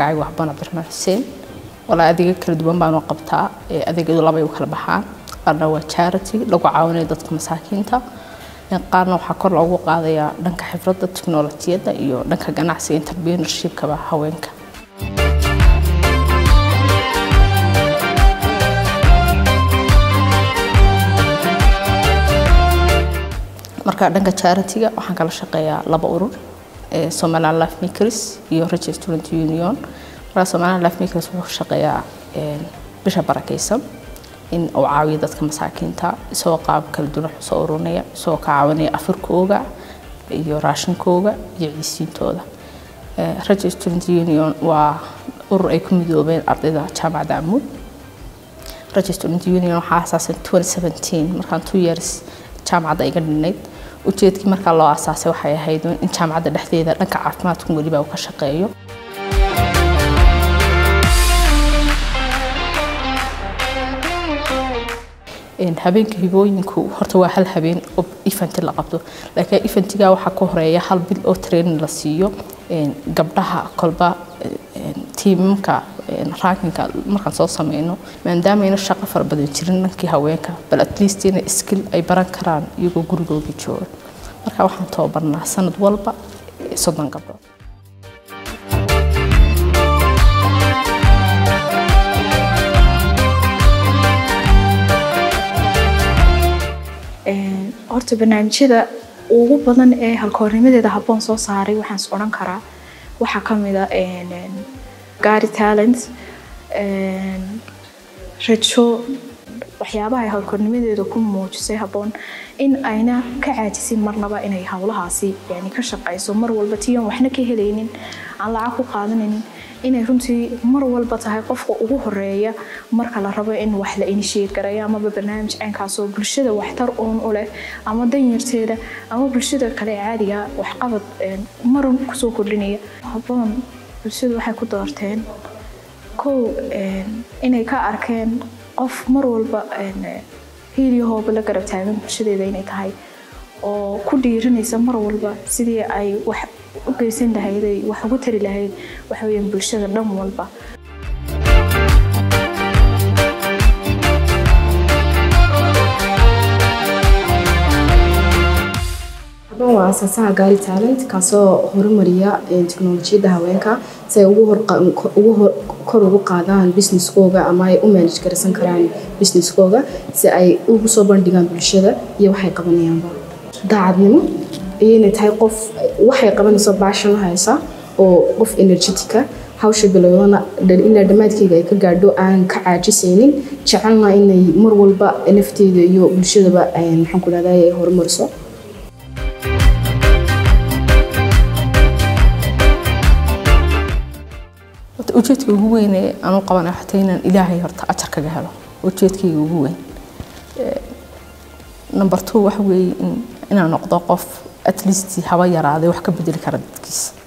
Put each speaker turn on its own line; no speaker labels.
magacayga waxbaan cabdiraxmaan xuseen walaa adeega kala duwan baanu qabtaa adeegyadu labay u kala baxaan qaarna waa charity lagu caawinayo dadka masaakiinta qaarna waxaa kor loogu qaadayaa dhanka xifradda tiknolojiyadda iyo dhanka ganacsiga entrepreneurshipkaba haweenka marka dhanka charity-ga waxaan kala shaqeeyaa laba urur somaliland life makers iyo rich student union marka somaliland life makers wuxuu shaqeeyaa bisha barakaysan in uu caawiyo dadka masaakiinta isagoo qaab kala duwan wax soo ururinaya isagoo ka caawinaya afurkooga iyo raashinkooga iyo ciisiintooda rich student union waa urur ay ku midoobeen ardayda jaamacadda amuud rich student union waxaa aasaasan 2017 markaan two years jaamacadda iga dhinayd ujeedkii markaa loo asaasay waxay ahayd in jaamacadda dhexdeeda dhanka caafimaadku weliba uu ka shaqeeyo habeenka hibooyinku horta waa hal habeen oo eventy la qabto laakiin eventiga waxaa ka horeeya hal bil oo training la siiyo gabdhaha kolba tiimamka rankinka markaan soo sameyno maadaameyna shaqo fara badan jirin dhankii haweenka bal at least inay skill ay baran karaan iyagoo gurigooga jooga marka waxaan tababarnaa sanad walba soddon gabdhood
horta barnaamijyada ugu badan ee halkoornimadeeda habboon soo saaray waxaan is odhan karaa waxaa ka mid a gaari talent rajo waxyaabaha ay howlkornimadeeda ku muujisay habboon in ayna ka caajisin marnaba inay howlahaasi yani ka shaqayso mar walba tiyan waxna ka helaynin aan lacag ku qaadanaynin inay runtii mar walba tahay qofka ugu horeeya marka la rabo in wax la inishiyeed gareeyo amaba barnaamij caynkaasoo bulshada waxtar uun u leh ama danyarteeda ama bulshada kale caadiga waxqabad marun kusoo kordhinaya habboon bulshadu waxay ku doorteen kow inay ka arkeen qof mar walba hiilyahooba la garab taagan bulshadeeda inay tahay oo ku dhiirinaysa mar walba sidii ay wax u geysan lahayd ay wax ugu tari lahayd waxa weeyaan bulshada dhan walba
habban waa aasaasaha gaari talent kaasoo horumariya teknolojiyadda haweenka si ay ugu kor ugu qaadaan businesskooga ama ay u manage garaysan karaan businesskooga si ay ugu soo bandhigaan bulshada iyo waxay qabanayaanba daacadnimo iyo inay tahay qof waxay qabanayso baashan haysa oo qof energetica hawsha bilowdana ilaa dhammaadkeyga ay ka gaadho aan ka caajisaynin jecelna inay mar walba nafteeda iyo bulshadaba maxaan ku dhahday ay horumariso
ujeedka ugu weyn ee aan u qabanayo xataa inaan ilaahay horta ajar kaga helo ujeedkayga ugu weyn number two waxa weeye inaan noqdo qof at least haba yaraaday wax ka bedeli kara dadkiisa